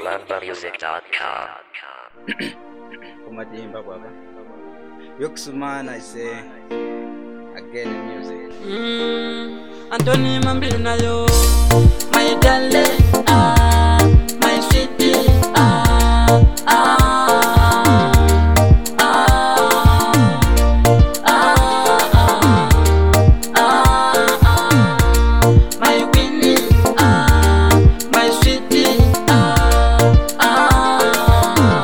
ZalumbaMusic.com. kumadimba baba yokusumana ise again music Mm, Anthony Mambinayo, my darling, ah, my sweetie, ah, ah, ah, ah, ah, ah, my Winnie, ah, my sweetie, ah, ah,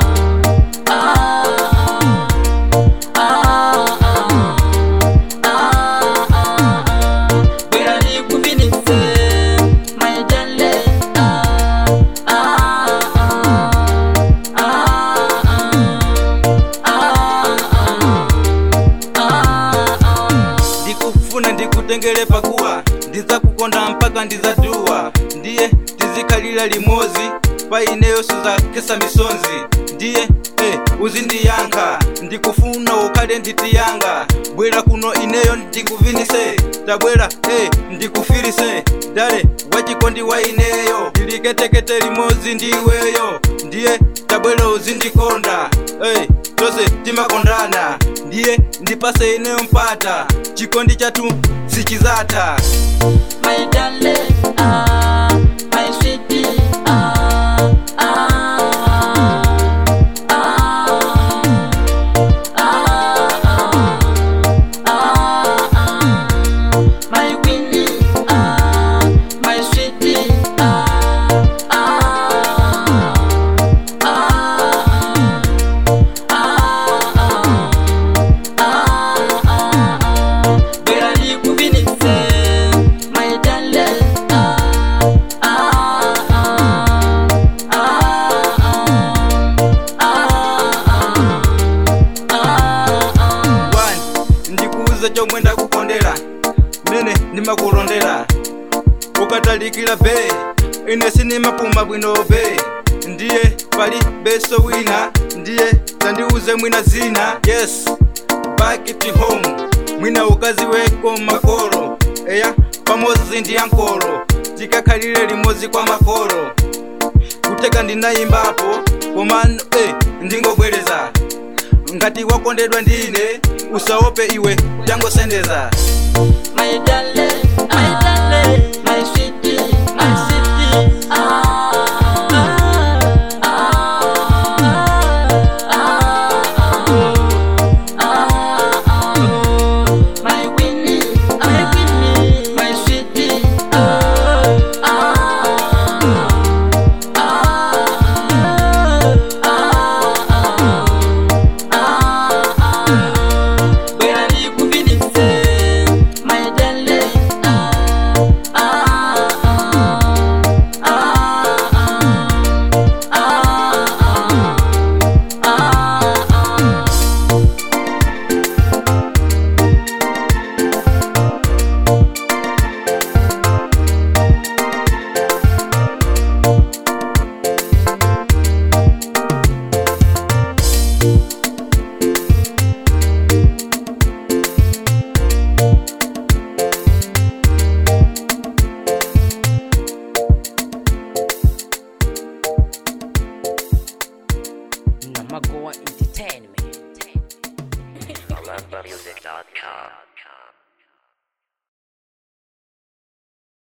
Bwera nikuvinise, my darling, ah, ah, ah, ndikufuna ndikutengere pakuwa ndizakukonda mpaka ndizaduwa ndiye tizikhalira limozi pa ineyo suzakesa misonzi ndiye eh, uzindiyankha ndikufuna ukhale nditiyanga bwera kuno ineyo ndikuvinise tabwera eh, ndikufirise dale wachikondi wa ineyo ndiliketekete limozi ndiweyo ndiye tabwera uzindikonda eh, tose timakondana ndiye ndipase ineyo mpata chikondi chatu sichizata my darling, ah, my sweetie, ah, ah, ah, ah, ah, ah, my Winnie, ah, my sweetie, ah, ah, Bwera nikuvinise, my darling, ah, ah, ah, ah, One, ndikuuza chomwe ndakukondera mene ndimakulondera ukatalikira be ine sinimapuma bwino be ndiye pali beso wina ndiye tandiuze mwina zina yes back to home mwina ukazi weko makolo eya pamodzi ndi yankolo tikakhalire limodzi kwa makolo kuteka ndinayimbapo komano eh, ndingobwereza ngati wakondedwa ndine usaope iwe tangosendeza my darling, my